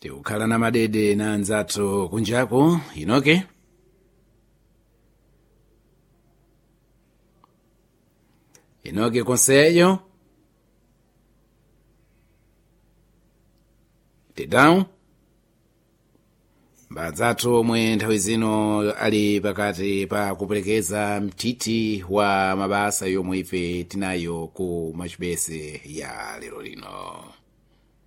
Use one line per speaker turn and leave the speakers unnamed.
tikukhala na madede na anzathu kunjaku inoke inoke konseyo titau mbadzathu omwe nthawi zino ali pakati pa kuperekeza mthithi wa mabasa yomwe ife tinayo ku machipese ya lero lino